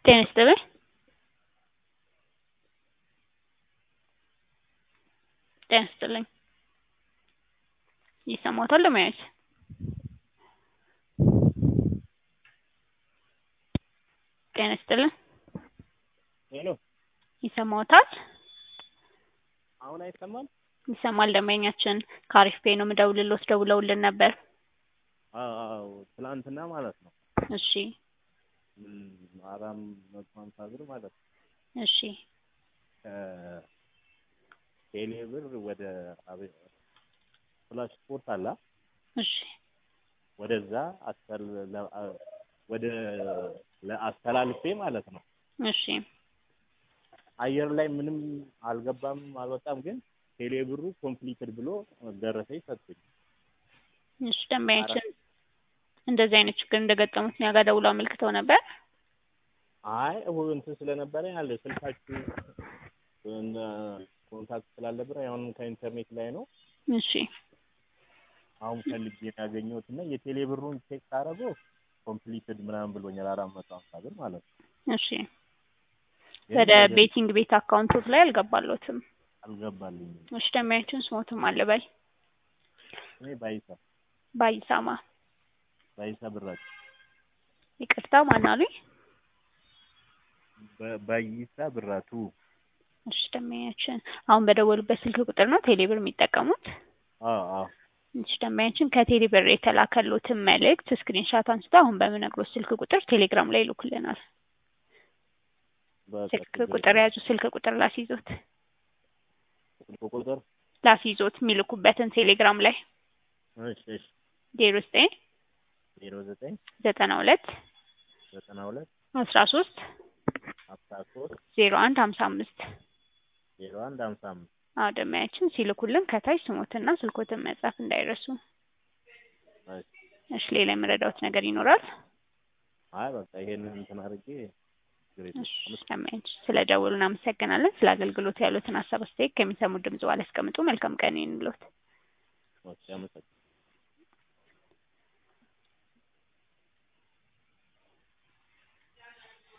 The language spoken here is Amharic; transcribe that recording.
ጤና ይስጥልኝ ጤና ይስጥልኝ ይሰማዎታል ለመያዝ ጤና ይስጥልኝ ሄሎ ይሰማዎታል አሁን አይሰማም? ይሰማል ደንበኛችን ከአሪፍ ፔይ ነው የምደውልልዎት ደውለውልን ነበር አዎ አዎ ትላንትና ማለት ነው እሺ እም አራት መቶ ሀምሳ ብር ማለት ነው እሺ ከቴሌ ብር ወደ አቤት ፍላሽ ስፖርት አለ እሺ ወደዛ አስተል ወደ አስተላልፌ ማለት ነው እሺ አየር ላይ ምንም አልገባም አልወጣም ግን ቴሌ ብሩ ኮምፕሊትድ ብሎ ደረሰኝ ሰጡኝ እሺ ደንበኛችን እንደዚህ አይነት ችግር እንደገጠሙት እኛ ጋር ደውለው አመልክተው ነበር አይ እሁድ እንትን ስለነበረ ያለ ስልካችሁ ኮንታክት ስላልነበረ አሁን ከኢንተርኔት ላይ ነው እሺ አሁን ፈልጌ ያገኘሁት እና የቴሌ ብሩን ቼክ ሳደርገው ኮምፕሊትድ ምናምን ብሎኛል አራት መቶ ሀምሳ ብር ማለት ነው እሺ ወደ ቤቲንግ ቤት አካውንቶት ላይ አልገባሎትም አልገባልኝም እሺ ደንበኛችን ስሞትም አለ በይ እኔ ባይሳ ባይሳማ ባይሳ ብራችሁ ይቅርታ ማን አሉኝ ባይሳ ብራቱ እሺ ደንበኛችን አሁን በደወሉበት ስልክ ቁጥር ነው ቴሌ ብር የሚጠቀሙት አዎ አዎ እሺ ደንበኛችን ከቴሌ ብር የተላከሎትን መልእክት ስክሪንሻት አንስተው አሁን በምነግሮት ስልክ ቁጥር ቴሌግራም ላይ ይልኩልናል ስልክ ቁጥር ያዙ ስልክ ቁጥር ላስይዞት ስልክ ቁጥር ላስይዞት የሚልኩበትን ቴሌግራም ላይ እሺ እሺ ዜሮ ዘጠኝ ዜሮ ዘጠኝ ዘጠና ሁለት ዘጠና ሁለት አስራ ሶስት አስራ ሶስት ዜሮ አንድ ሀምሳ አምስት ዜሮ አንድ ሀምሳ አምስት አዎ ደንበኛችን ሲልኩልን ከታች ስሞትና ስልኮትን መጻፍ እንዳይረሱ እሺ እሺ ሌላ የምረዳዎት ነገር ይኖራል አይ በቃ ይሄንን እንትን አድርጌ ችግር የለም እሺ ደንበኛችን ስለ ደወሉ እናመሰግናለን ስለ አገልግሎት ያሉትን ሀሳብ አስተያየት ከሚሰሙት ድምጽ በኋላ ያስቀምጡ መልካም ቀን ይሁንልዎት ኦኬ አመሰግናለሁ